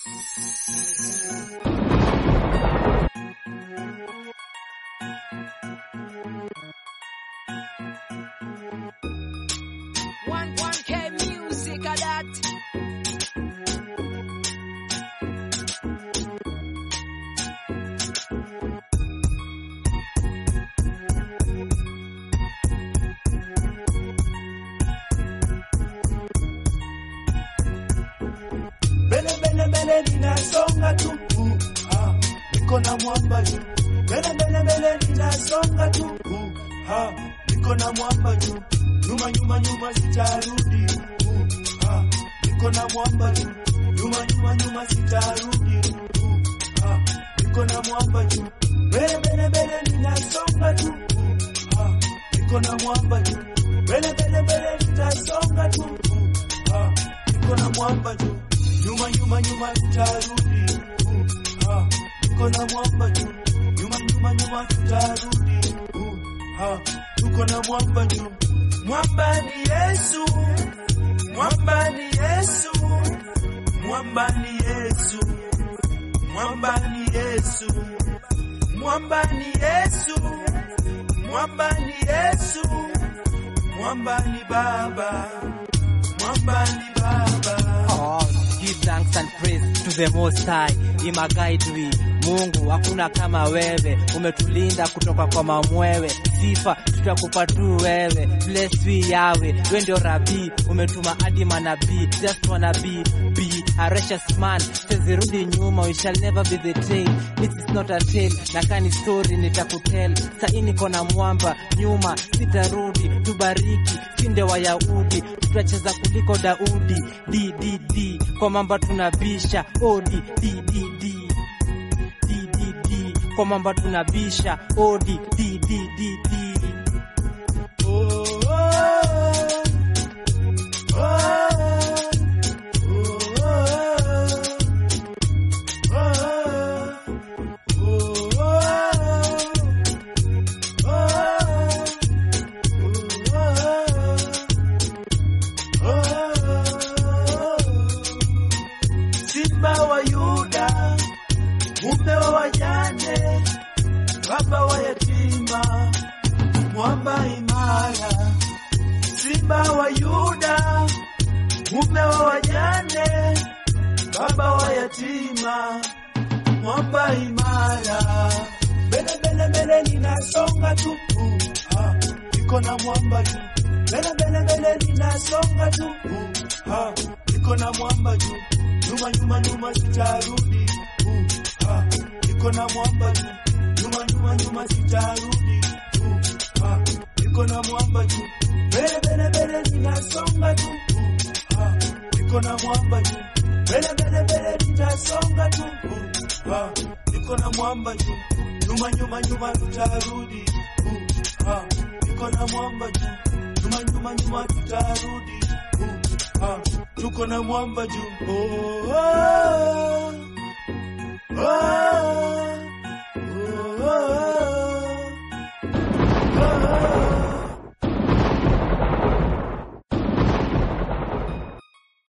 One one K music a that. Mbele mbele mbele ninasonga tu uh, ha, niko na mwamba juu. Mbele mbele mbele ninasonga tu uh, ha, niko na mwamba juu. Nyuma nyuma nyuma sitarudi uh, ha, niko na mwamba juu. Nyuma nyuma nyuma sitarudi uh, ha, niko na mwamba juu. Mbele mbele mbele ninasonga tu uh, ha, niko na mwamba juu. Mbele mbele mbele nitasonga tu uh, ha, niko na mwamba juu nyuma nyuma nyuma tutarudi uh, ha, tuko na mwamba juu nyuma nyuma nyuma tutarudi uh, ha, tuko na mwamba juu mwamba ni Yesu mwamba ni Yesu mwamba ni Yesu mwamba ni Yesu mwamba ni Yesu mwamba ni Yesu mwamba ni Baba mwamba ni Baba Oh, give thanks and praise to the Most High. Ima guide we. Mungu hakuna kama wewe, umetulinda kutoka kwa mamwewe. Sifa tutakupa tu wewe, bless we yawe, we ndio rabi, umetuma hadi manabii. Just wanna be be a righteous man, tezirudi nyuma, we shall never be the tail. This is not a tale, na kani story nitakutel. Sai niko na mwamba nyuma, sitarudi, tubariki, sinde Wayahudi, tutacheza kuliko Daudi. D D D kwa mamba tunabisha, oh D D D D D D D kwa mamba tunabisha, oh D D D D D Oh, oh, oh, Simba wa Yuda, mume wa wajane, baba wa yatima, mwamba imara. Simba wa Yuda, mume wa wajane, baba wa yatima, mwamba imara. Mbele mbele mbele ninasonga tu, uh, ha, niko na mwamba juu. Mbele mbele mbele ninasonga tu, uh, ha, niko na mwamba juu. Nyuma nyuma nyuma sitarudi, uh, ha, niko na mwamba juu. Nyuma nyuma nyuma sitarudi, uh, ha, niko na mwamba juu. Mbele mbele mbele ninasonga tu, uh, ha, niko na mwamba juu. Mbele mbele mbele nitasonga tu, uh, ha, niko na mwamba juu. Nyuma nyuma nyuma tutarudi, uh, ha, niko na mwamba juu. Nyuma nyuma nyuma tutarudi, uh, ha, tuko na mwamba juu. Oh, oh,